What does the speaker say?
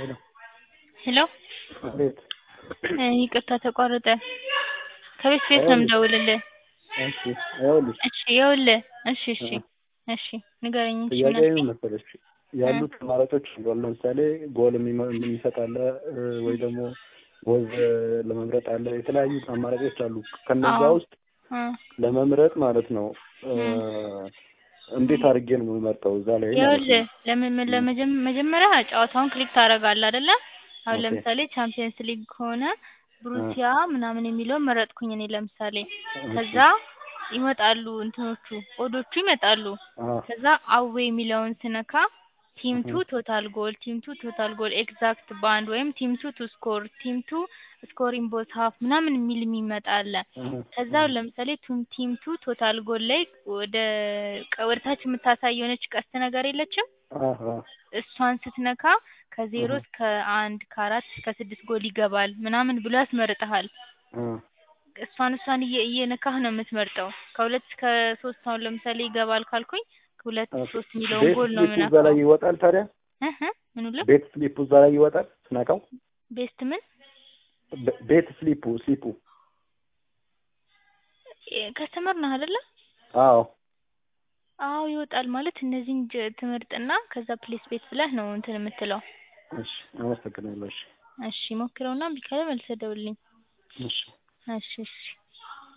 ሄሎ ሄሎ አቤት እ ይቅርታ ተቋረጠ። ከቤት ቤት ነው የምደውልልህ። እሺ ይኸውልሽ እሺ ይኸውልህ እሺ እሺ እሺ ንገረኝ እንጂ ምን ጥያቄ አልከኝ? መሰለሽ ያሉት አማራጮች አሉ። አሁን ለምሳሌ ጎል የሚመ- የሚሰጥ አለ እ፣ ወይ ደግሞ ወዝ ለመምረጥ አለ። የተለያዩ አማራጮች አሉ። ከነዛ አዎ። ውስጥ እ ለመምረጥ ማለት ነው እ፣ እ። እንዴት አድርጌ ነው የምመርጠው እዛ ላይ ማለት ይኸውልህ ነው? ለምን ለመጀመ መጀመሪያ ጨዋታውን ክሊክ ታደርጋለህ አይደለ? አሁን ኦኬ። ለምሳሌ ቻምፒየንስ ሊግ ከሆነ ብሩሲያ ምናምን የሚለውን መረጥኩኝ እኔ ለምሳሌ። ከዛ ይመጣሉ እንትኖቹ ኦዶቹ ይመጣሉ። አዎ ከዛ አዌ የሚለውን ስነካ ቲም ቱ ቶታል ጎል፣ ቲም ቱ ቶታል ጎል፣ ኤግዛክት ባንድ ወይም ቲም ቱ ቱ ስኮር፣ ቲም ቱ ስኮሪንግ ቦት ሀፍ ምናምን የሚል የሚመጣ አለ። ከዛ ለምሳሌ ቱም ቲም ቱ ቶታል ጎል ላይ ወደ ቀ- ወደ ታች የምታሳይ የሆነች ቀስት ነገር የለችም? አዎ እሷን ስትነካ ከዜሮ እስከ አንድ ከአራት እስከ ስድስት ጎል ይገባል ምናምን ብሎ ያስመርጥሃል። አዎ እሷን እሷን እየ እየነካህ ነው የምትመርጠው። ከሁለት እስከ ሶስት አሁን ለምሳሌ ይገባል ካልኩኝ ሁለት ሶስት የሚለውን ቤት ጎል ነው ስሊፑ እዛ ላይ የምነካው። ይወጣል ታዲያ? እህ ምኑ ልብ ቤት ስሊፑ እዛ ላይ ይወጣል ስነካው? ቤስት ምን ቤ- ቤት ስሊፑ ስሊፑ ከስተመር ነህ አይደለ? አዎ አዎ ይወጣል። ማለት እነዚህን ጀ- ትመርጥና ከዛ ፕሌስ ቤት ብለህ ነው እንትን የምትለው። እሺ አመሰግናለሁ። እሺ እሺ ሞክረውና እምቢ ካለ መልሰህ ደውልልኝ። እሺ እሺ እሺ